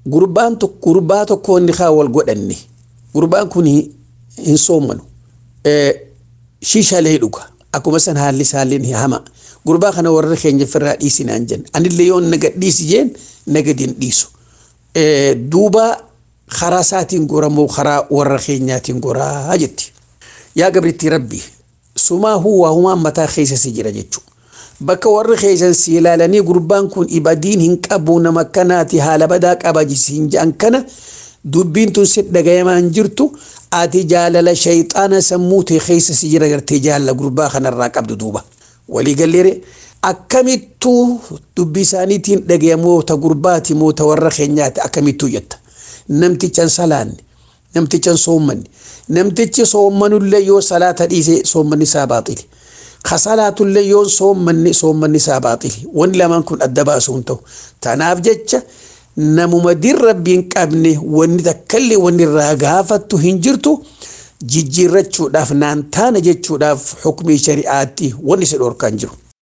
gurbaan tokko gurbaa tokko inni kaa wal godhanne gurbaan kun hin soommanu shiishaalee dhuga akkuma san haalli isaalleen hama gurbaa kana warra keenya firraa dhiisinaan jenna anillee yoo naga dhiisi jeen nagadin dhiisu duuba karaa isaatiin goramoo karaa warra keenyaatiin goraa jetti yaa gabritti rabbi sumaa huwaa humaan mataa keessa si jira jechuudha. bakka warri keessan si ilaalanii gurbaan kun ibadiin hin qabu nama akkanaati haala badaa qaba jisiin jedhan kana dubbiin tun si dhagayamaa hin jirtu ati jaalala shayxaana sammuu tee keessa si jira gartee jaalala gurbaa kanarraa qabdu duuba walii galleere akkamittuu dubbii isaaniitiin dhagayamoota gurbaati moota warra keenyaati akkamittuu jetta namtichan salaanne namtichan soommanne namtichi soommanullee yoo salaata dhiise soommanni isaa baaxile. kasalaatullee yoon soommanni soommanni isaa baaxili wanni lamaan kun adda baasuun ta'u tanaaf jecha namuma din rabbiin qabne wanni takkallee wanni irraa gaafattu hin jirtu jijjiirrachuudhaaf naan taana jechuudhaaf xukumii shari'aatti wanni si dhorkaan jiru.